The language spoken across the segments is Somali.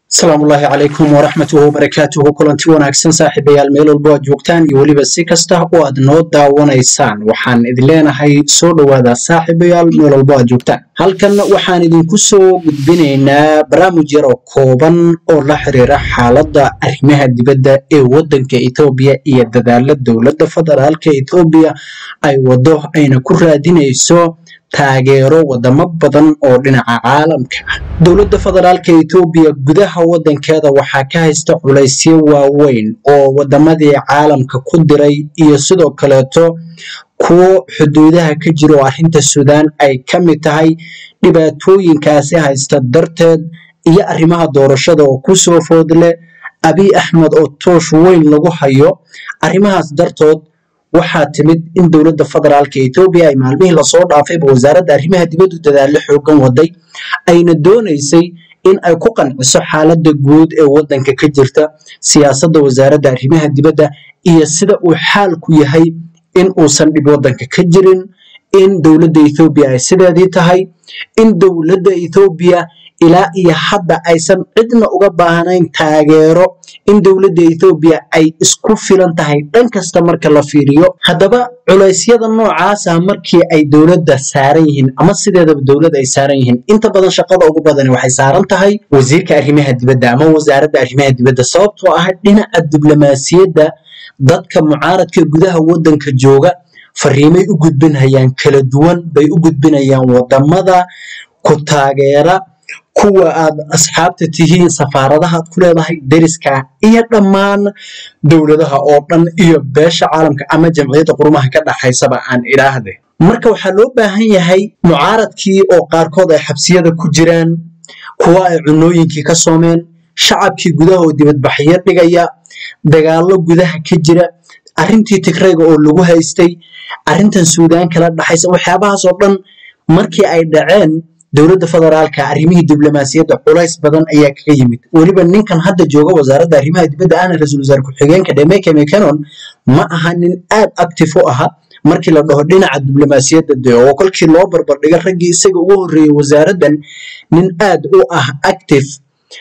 asalaamu ullaahi calaykum waraxmatuhu wabarakaatuhu kulanti wanaagsan saaxiibayaal meel walbo aad joogtaan iyo weliba si kasta oo aad noo daawanaysaan waxaan idin leenahay soo dhowaada saaxiibayaal meel walbo aad joogtaan halkan waxaan idinku soo gudbinaynaa barnaamij yar oo kooban oo la xiriira xaaladda arrimaha dibadda ee waddanka etoobiya iyo dadaala dowladda federaalka etoobiya ay waddo ayna ku raadinayso taageero wadamo badan oo dhinaca caalamka ah dowladda federaalka etoobiya gudaha waddankeeda waxaa ka haysta culaysyo waaweyn oo wadamadii caalamka ku diray iyo sidoo kaleeto kuwo xuduudaha ka jira oo arrinta suudaan ay ka mid tahay dhibaatooyinkaasi haysta darteed iyo arrimaha doorashada oo ku soo foodle abiy axmed oo toosh weyn lagu hayo arrimahaas dartood waxaa timid in dowladda federaalka etoobiya ay maalmihii lasoo dhaafayba wasaaradda arrimaha dibaddu dadaallo xoogan waday ayna doonaysay in ay ku qanciso xaaladda guud ee waddanka ka jirta siyaasadda wasaaradda arrimaha dibadda iyo sida uu xaalku yahay in uusan dhib waddanka ka jirin in dowladda ethoobiya ay sideedii tahay in dowladda ethoobiya ilaa iyo hadda aysan cidna uga baahnayn taageero in dowladda ethoobiya ay isku filan tahay dhan kasta marka la fiiriyo haddaba culeysyada noocaasa markii ay dowladda saaran yihiin ama sideedaba dowlad ay saaran yihiin inta badan shaqada ugu badani waxay saaran tahay wasiirka arrimaha dibadda ama wasaaradda arrimaha dibadda sababtoo ah dhinaca diblomaasiyadda dadka mucaaradka gudaha waddanka jooga fariimay u gudbinayaan kala duwan bay u gudbinayaan wadamada ku taageera kuwa aad asxaabta tihiin safaaradaha aad ku leedahay deriska iyo dhammaan dowladaha oo dhan iyo beesha caalamka ama jamciyadda qurumaha ka dhaxaysaba aan idhaahde marka waxaa loo baahan yahay mucaaradkii oo qaarkood ay xabsiyada ku jiraan kuwa ay cunooyinkii ka soomeen shacabkii gudaha oo dibadbaxyo dhigaya dagaallo gudaha ka jira arrintii tigrayga oo lagu haystay arrintan suudaan kala dhaxaysa waxyaabahaas oo dhan markii ay dhaceen dowladda federaalka arrimihii diblomaasiyadda culays badan ayaa kaga yimid weliba ninkan hadda jooga wasaaradda arrimaha dibadda ahna ra-iisul wasaare ku-xigeenka dhemeke mecanon ma aha nin aad active u aha markii la dhaho dhinaca diblomaasiyadda de oo kolkii loo barbardhiga raggii isaga ugu horreeyey wasaaraddan nin aad u ah active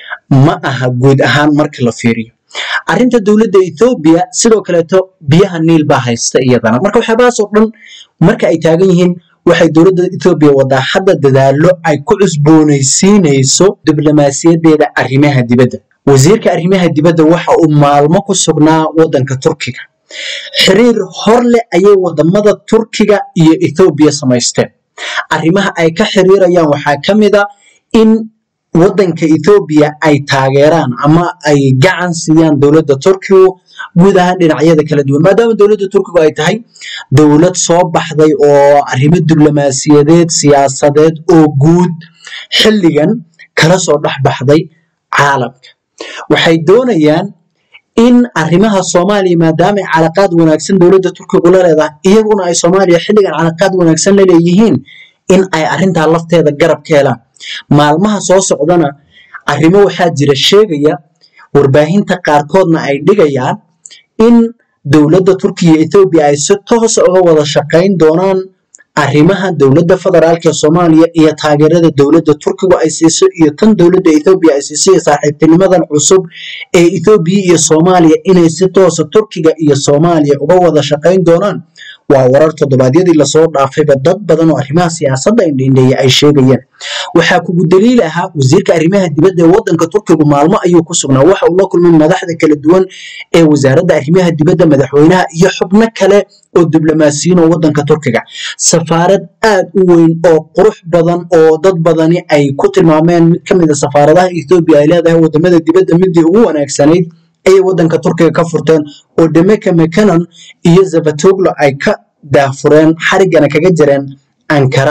ma aha guud ahaan marka la fiiriyo arrinta dowladda ethoobiya sidoo kaleeto biyaha niil baa haysta iyadana marka waxyaabahaas oo dhan marka ay taagan yihiin waxay dowladda ethoobiya wadaa hadda dadaallo ay ku cusboonaysiinayso diblomaasiyadeeda arrimaha dibadda wasiirka arrimaha dibadda waxa uu maalmo ku sugnaa waddanka turkiga xiriir hor leh ayay wadamada turkiga iyo ethoobiya samaysteen arrimaha ay ka xiriirayaan waxaa ka mid a in waddanka ethoobiya ay taageeraan ama ay gacan siiyaan dowladda turkigu guud ahaan dhinacyada kala duwan maadaama dowladda turkigu ay tahay dowlad soo baxday oo arrimo diblomaasiyadeed siyaasadeed oo guud xilligan kala soo dhex baxday caalamka waxay doonayaan in arrimaha soomaaliya maadaama ay calaqaad wanaagsan dowladda turkigu la leedahay iyaguna ay soomaaliya xilligan calaqaad wanaagsan la leeyihiin in ay arrintaa lafteeda garab ka helaan maalmaha soo socdana arrimo waxaa jira sheegaya warbaahinta qaarkoodna ay dhigayaan in dowladda turkiya iyo ethoobiya ay si toosa uga wada shaqayn doonaan arrimaha dowladda federaalka soomaaliya iyo taageerada dowladda turkigu ay siiso iyo tan dowladda ethoobiya ay siiso iyo saaxiibtinimadan cusub ee ethoobiya iyo soomaaliya inay si toosa turkiga iyo soomaaliya uga wada shaqayn doonaan waa warar toddobaadyadii lasoo dhaafayba dad badan oo arrimaha siyaasadda indhindheeya ay sheegayaan waxaa kugu daliil ahaa wasiirka arrimaha dibadda ee waddanka turkigu maalmo ayuu ku sugnaa waxa uu la kulmay madaxda kala duwan ee wasaaradda arrimaha dibadda madaxweynaha iyo xubno kale oo diblomaasiyiin oo waddanka turkiga safaarad aad u weyn oo qurux badan oo dad badani ay ku tilmaameen mid ka mid a safaaradaha ethoobiya ay leedahay wadamada dibadda midii ugu wanaagsanayd ayay waddanka turkiga ka furteen oo demeke mecanon iyo zavatoglo ay ka daafureen xariggana kaga jireen ankara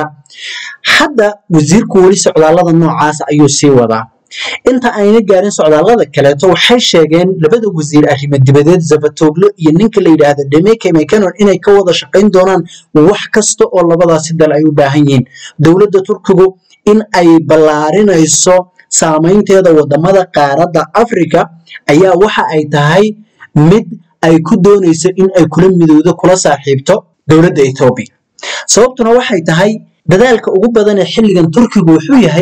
hadda wasiirku weli socdaallada noocaas ayuu sii wadaa inta ayna gaarin socdaallada kaleeto waxay sheegeen labada wasiir arrimo dibadeed zavatoglo iyo ninka la yidhaahdo demeke mecanon inay ka wada shaqayn doonaan wax kasta oo labadaasi dal ay u baahan yihiin dowladda turkigu in ay ballaarinayso saamaynteeda wadamada qaaradda africa ayaa waxa ay tahay mid ay ku doonayso in ay kula midowdo kula saaxiibto dowladda ethoobiya sababtuna waxay tahay dadaalka ugu badan ee xilligan turkigu wuxuu yahay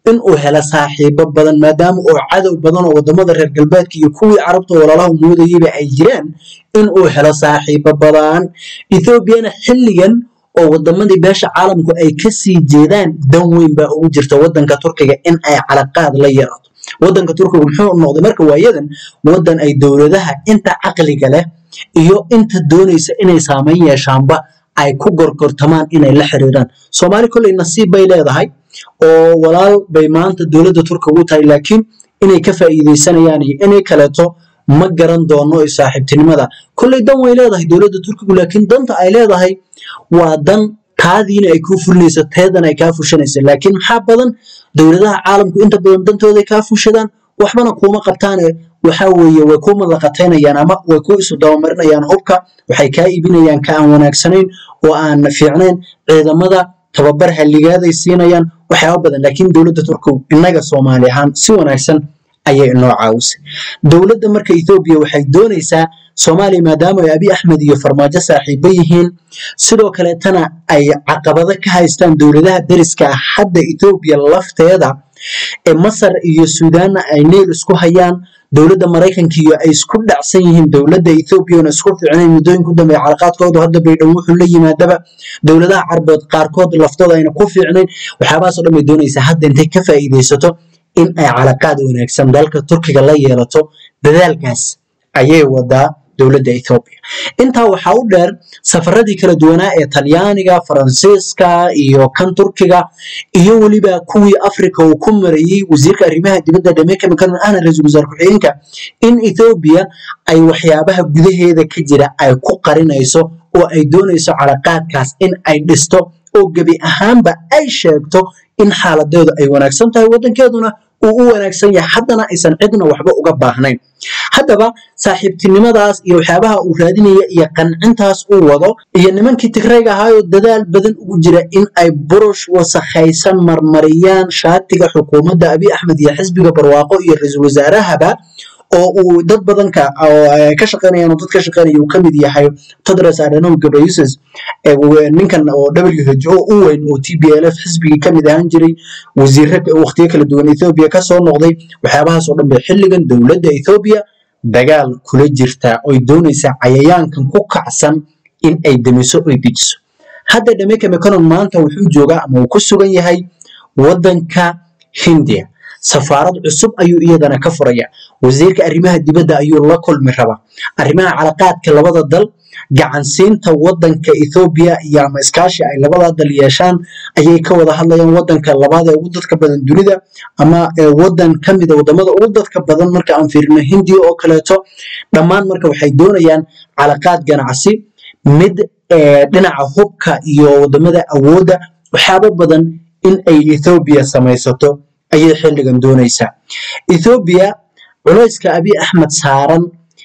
inuu helo saaxiibo badan maadaama oo cadow badan oo wadamada reer galbeedka iyo kuwii carabta walaalaha moodayaba ay jiraan inuu helo saaxiibo badan ethoobiana xilligan oo wadamadii beesha caalamku ay kasii jeedaan dan weyn baa ugu jirta wadanka turkiga in ay calaqaad la yeelato wadanka turkiga muxuu noqday marka waayadan wadan ay dowladaha inta caqliga leh iyo inta doonaysa inay saameyn yeeshaanba ay ku gorgortamaan inay la xiriiraan soomaali kolley nasiib bay leedahay oo walaal bay maanta dowladda turkiga u tahay laakiin inay ka faa'iidaysanayaan iyo inay kaleeto ma garan doono ee saaxiibtinimada kolley dan way leedahay dowladda turkigu laakiin danta ay leedahay waa dan taadiina ay kuu fulinaysa teedana ay kaa fushanaysa laakiin maxaa badan dowladaha caalamku inta badan dantooday kaa fushadaan waxbana kuuma qabtaane waxa weeye way ku madaqataynayaan ama way ku isu dabamarinayaan hubka waxay kaa iibinayaan ka aan wanaagsanayn oo aan fiicnayn ciidamada tababar halligaaday siinayaan waxyaaba badan laakiin dowladda turkigu innaga soomaali ahaan si wanaagsan ayay inoo caawisay dowladda marka ethoobiya waxay doonaysaa soomaaliya maadaama ay abi axmed iyo farmaajo saaxiibo yihiin sidoo kaleetana ay caqabado ka haystaan dowladaha deriska ah hadda ethoobiya lafteeda ee masar iyo suudaanna ay neyl isku hayaan dowladda maraykanka iyo ay isku dhacsan yihiin dowladda ethoobiana isku fiicnayn muddooyinka u dambeeya calaqaadkoodu hadda baydhow wuxuu la yimaadaba dowladaha carbeed qaarkood laftooda ayna ku fiicnayn waxyaabahaasoo dhan bay doonaysaa hadda intay ka faa'iidaysato in ay calaqaad wanaagsan dalka turkiga la yeelato dadaalkaas ayay wadaa dowladda ethoobiya intaa waxaa u dheer safaradii kala duwanaa ee talyaaniga faransiiska iyo kan turkiga iyo weliba kuwii africa uu ku marayey wasiirka arrimaha dibadda dhameka mikanon ahna ra-iisul wasaar ku-xigeenka in ethoobiya ay waxyaabaha gudaheeda ka jira ay ku qarinayso oo ay doonayso calaqaadkaas in ay dhisto oo gebi ahaanba ay sheegto in xaaladeedu ay wanaagsan tahay waddankeeduna uu u wanaagsan yahay haddana aysan cidna waxba uga baahnayn haddaba saaxiibtinimadaas iyo waxyaabaha uu raadinaya iyo qancintaas uu wado iyo nimankii tigrayga ahaayoo dadaal badan ugu jira in ay burush wasakhaysan marmariyaan shaatiga xukuumadda abi axmed iyo xisbiga barwaaqo iyo ra-iisul wasaarahaba oo uu dad badan ka ka shaqeynayaan oo dad ka shaqeynaya uu kamid yahay tedros adhanom ghebreyesus ninkan oo WHO u weyn oo TPLF xisbigii kamid ahaan jiray wasiirre waqtiyo kala duwan Ethiopia ka soo noqday waxyaabahaas oo dhan bay xilligan dowladda Ethiopia dagaal kula jirtaa oy doonaysaa cayayaankan ku kacsan in ay damiso oy dejiso hadda Dhameka Mekonnen maanta wuxuu joogaa ama uu ku sugan yahay waddanka Hindiya safaarad cusub ayuu iyadana ka furaya wasiirka arrimaha dibadda ayuu la kulmi rabaa arrimaha calaqaadka labada dal gacansiinta wadanka Ethiopia iyo ama iskaashi ay labada dal yeeshaan ayay ka wada hadlayaan wadanka labaad ee ugu dadka badan dunida ama wadan ka mid ah wadamada ugu dadka badan marka aan fiirino Hindiya oo kaleeto dhammaan marka waxay doonayaan calaqaad ganacsi mid dhinaca hubka iyo wadamada awoodda waxyaabo badan in ay Ethiopia samaysato ayay xilligan doonaysaa Ethiopia culayska Abiy Ahmed saaran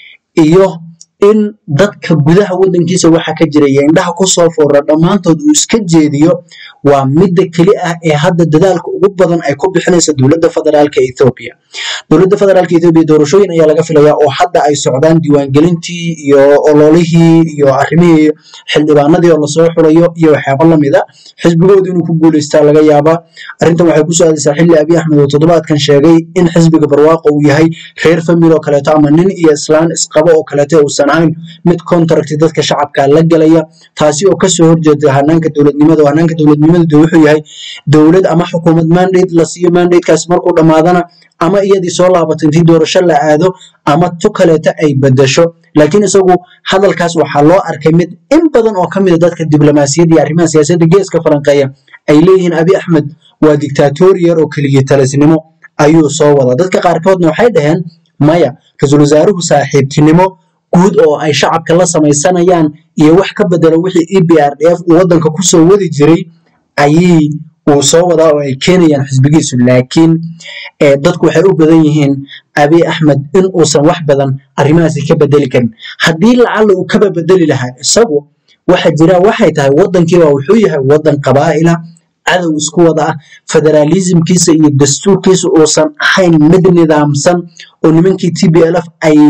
iyo in dadka gudaha wadankiisa waxa ka jira iyo indhaha ku soo foora dhammaantood uu iska jeediyo waa midda keli ah ee hadda dadaalka ugu badan ay ku bixinaysa dowladda federaalka Ethiopia dowladda federaalka Ethiopia doorashooyin ayaa laga filayaa oo hadda ay socdaan diiwaangelintii iyo ololihii iyo arrimihii xildhibaanadii oo lasoo xulayo iyo waxyaabo lamid a xisbigoodu inuu ku guuleystaa laga yaabaa arrintan waxay ku soo aadaysaa xilli abiy axmed oo toddobaadkan sheegay in xisbiga barwaaqo uu yahay reer famil oo kaleeto ama nin iyo islaan isqabo oo kaleeto uusan ahayn mid contract dadka shacabka la galaya taasi oo kasoo horjeeda hanaanka dowladnimada oo hanaanka dowladnimadu wuxuu yahay dowlad ama xukuumad mandate la siiyo mandatekaas markuu dhammaadana ama iyadii soo laabato intii doorasho la aado ama tu kaleeto ay bedasho laakiin isagu hadalkaas waxaa loo arkay mid in badan oo ka mid a dadka diblomaasiyadda iyo arrimaha siyaasadda geeska falanqeeya ay leeyihiin abi axmed waa dictatoriyar oo keligii talisnimo ayuu soo wadaa dadka qaarkoodna waxay dhaheen maya ra-iisul wasaaruhu saaxiibtinimo guud oo ay shacabka la samaysanayaan iyo wax ka bedela wixii e b r d f uu waddanka kusoo wadi jiray ayay uu soo wadaa oo ay keenayaan xisbigiisu laakiin dadku waxay u badan yihiin abiy axmed in uusan wax badan arrimahaasi ka bedeli karin haddii lacalla uu kaba bedeli lahaa isagu waxa jira waxay tahay waddankiiba wuxuu yahay waddan qabaa'ila cadow isku wada ah federaalismkiisa iyo dastuurkiisa uusan ahayn mid nidaamsan oo nimankii t b l f ay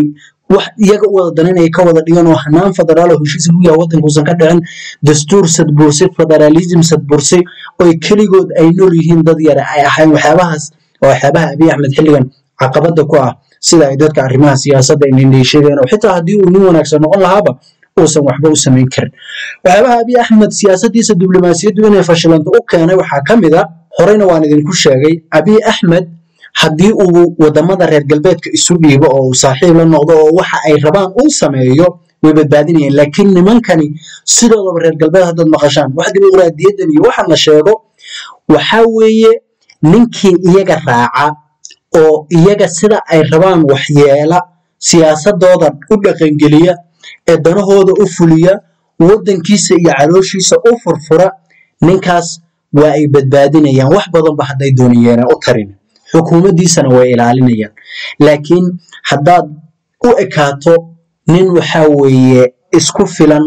wax iyaga u wada daninaya ka wada dhigan oo hanaan federaal oo heshiis lagu yahay waddanka uusan ka dhicin dastuur sadbursay federalism sadbursay oo keligood ay nool yihiin dad yare ay ahayn waxyaabahaas oo waxyaabaha abiy axmed xilligan caqabada ku ah sida ay dadka arrimaha siyaasadda inay sheegeen oo xitaa haddii uu nin wanaagsan noqon lahaaba uusan waxba u samayn karin waxyaabaha abiy axmed siyaasadiisa diblomaasiyaddu inay fashilanto u keenay waxaa ka mid a horeyna waan idinku sheegay abiy axmed haddii uu wadamada reer galbeedka isu dhiibo oo uu saaxiib la noqdo oo waxa ay rabaan uu sameeyo way badbaadinayeen laakiin nimankani sidoodaba reer galbeed haddaad maqashaan wax dimuqraadiyadan iyo waxa la sheego waxaa weeye ninkii iyaga raaca oo iyaga sida ay rabaan waxyeela siyaasadooda u dhaqangeliya ee danahooda u fuliya waddankiisa iyo calooshiisa u furfura ninkaas waa ay badbaadinayaan wax badanba hadday dooniyeen u tarin xukuumaddiisana way ilaalinayaan laakiin haddaad u ekaato nin waxaa weeye isku filan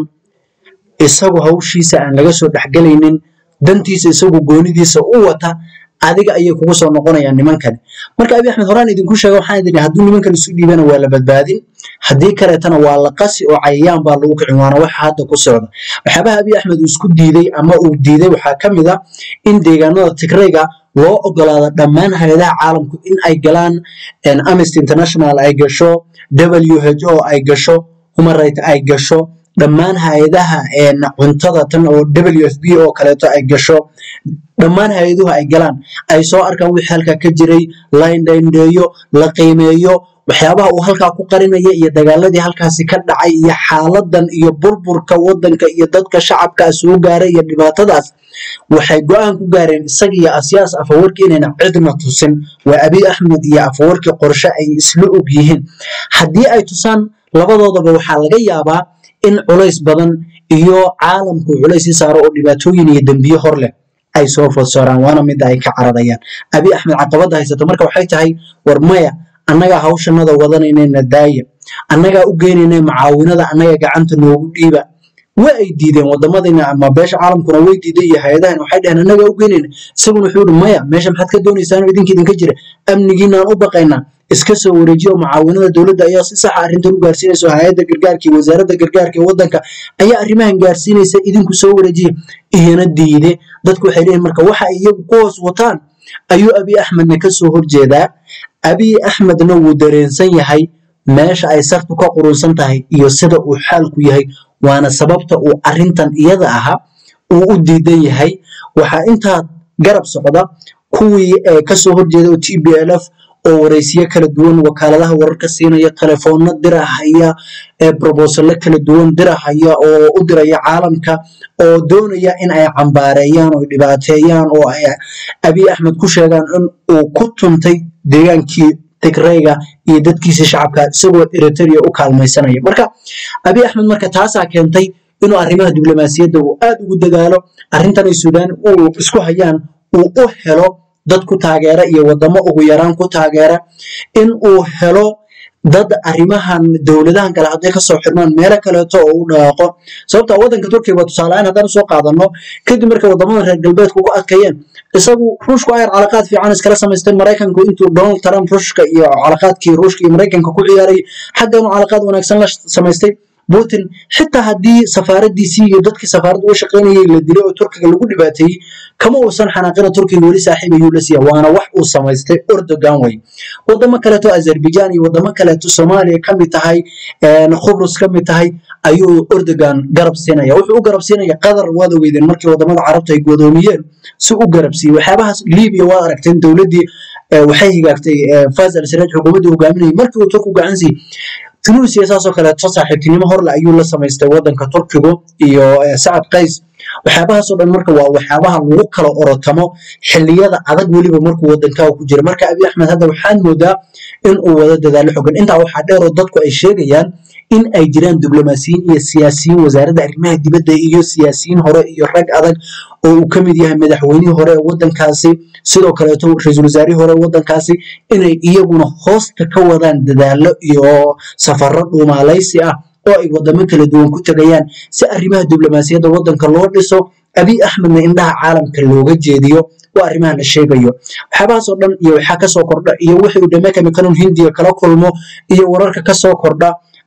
isagu hawshiisa aan laga soo dhexgelaynin dantiisa isagu goonidiisa u wata adiga ayay kugu soo noqonayaan nimankani marka abi axmed horaan idinku sheega waxaan idin hadduu nimankan isu dhiibana waa la badbaadin haddii kaleetana waa la qasi oo cayayaan baa lagu kicin waana waxa hadda ku socda waxyaabaha abiy axmed uu isku diiday ama uu diiday waxaa ka mid a in deegaanada tigrayga loo ogolaado dhammaan hay-adaha caalamku in ay galaan amnesty international ay gasho w h o ay gasho human right ay gasho dhammaan hay-adaha cuntada tan oo w f b oo kaleeto ay gasho dhammaan hay-aduhu ay galaan ay soo arkaan wixii halkaa ka jiray la indhaindheeyo la qiimeeyo waxyaabaha uu halkaa ku qarinaya iyo dagaaladii halkaasi ka dhacay iyo xaaladan iyo burburka waddanka iyo dadka shacabkaa soo gaaray iyo dhibaatadaas waxay go-aan ku gaareen isaga iyo asyaas afawarki inayna cidna tusin waa abiy axmed iyo afawarki qorshe ay isla og yihiin haddii ay tusaan labadoodaba waxaa laga yaabaa in culays badan iyo caalamku culays i saaro oo dhibaatooyin iyo dembiye hor leh ay soo fodsooraan waana mida ay ka cararayaan abiy axmed caqabada haysata marka waxay tahay war maya annagaa hawshanada wadanaynayna daaya annagaa u geynayna macaawinada annaga gacanta noogu dhiiba waa ay diideen wadamadina ama beesha caalamkuna way diiday iyo hay-adahan waxay dhaheen annagaa u geynayna isaguna wuxuu yihi maya meesha maxaad ka doonaysaan idinka idinka jira amnigiinaan u baqaynaa iska soo wareejiya oo mucaawinada dowladda ayaa si saxa arrintan u gaarsiinaysa oo hay-adda gargaarka iyo wasaaradda gargaarka ee waddanka ayaa arrimahan gaarsiinaysa idinku soo wareejiya iyana diide dadku waxay leeyihin marka waxa ay iyagu ku hoos wataan ayuu abiy axmedna ka soo horjeedaa abiy axmedna wuu dareensan yahay meesha ay sartu ka qurunsan tahay iyo sida uu xaalku yahay waana sababta uu arrintan iyada aha uu u diidan yahay waxaa intaa garab socda kuwii kasoo horjeeda oo t b l f oo waraysiyo kala duwan wakaaladaha wararka siinaya telefoonno dirahaya brobosalo kala duwan dirahaya oo u diraya caalamka oo doonaya in ay cambaareeyaan oo dhibaateeyaan oo ay abiy axmed ku sheegaan in uu ku tuntay deegaankii tigrayga iyo dadkiisii shacabka isagoo eritrea u kaalmaysanaya marka abiy axmed marka taasaa keentay inuu arrimaha diblomaasiyadda uu aad ugu dadaalo arrintanay suudaan uu isku hayaan uu u helo dad ku taageera iyo wadamo ugu yaraan ku taageera in uu helo dad arrimahan dowladahan kale hadday kasoo xirmaan meelo kaleeto oo u dhawaaqo sababta waddanka turkiga waa tusaaleahaan haddaan soo qaadano kadib markay wadamada reer galbeedka ugu adkayeen isagu ruushku ayar calaqaad fiican iskala samaysteen maraykanku intuu donald trump ruushka iyo calaqaadkii ruushka iyo maraykanka ku ciyaaray xagga inuu calaqaad wanaagsan la samaystay putin xitaa haddii safaaradiisii iyo dadkii safaaradda uga shaqaynayay la dilay oo turkiga lagu dhibaateeyey kama uusan xanaaqina turkiga weli saaxiib ayuu la siiya waana wax uu samaystay erdogan way wadamo kaleeto azerbaijan iyo wadamo kaleeto soomaaliya ka mid tahay khubrus ka mid tahay ayuu erdogan garab siinaya wuxuu u garab siinaya qatar waad ogeydeen markii wadamada carabta ay godoomiyeen si u garab siiyey waxyaabahaas libiya waad aragteen dowladdii waxay higaagtay faz al siraaj xukuumaddii hogaaminayay markii uu turku gacan siiyey tunisia saasoo kaleeto saaxiibtinimo horle ayuu la samaystay waddanka turkigu iyo sacad qays waxyaabahaasoo dhan marka waa waxyaabaha lagu kala orotamo xilliyada adag weliba markuu waddankaa ku jira marka abiy axmed hadda waxaad moodaa in uu wada dadaalo xogan intaa waxaa dheeroo dadku ay sheegayaan in ay jiraan diblomaasiyiin iyo siyaasiyiin wasaaradda arrimaha dibadda iyo siyaasiyiin hore iyo rag adag oo uu ka mid yahay madaxweynihii hore ee waddankaasi sidoo kaleeto ra-iisul wasaarihii hore ee waddankaasi inay iyaguna hoosta ka wadaan dadaalo iyo safarro dhuumaalaysi ah oo ay wadamo kala duwan ku tegayaan si arrimaha diblomaasiyadda waddanka loo dhiso abiy axmedna indhaha caalamka looga jeediyo waa arrimaha la sheegayo waxyaabahaasoo dhan iyo waxaa kasoo kordha iyo wixii uu dhameka mikanon hindiya kala kulmo iyo wararka kasoo kordha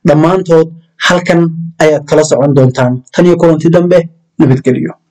dhammaantood halkan ayaad kala socon doontaan tan iyo kulanti dambe nabadgelyo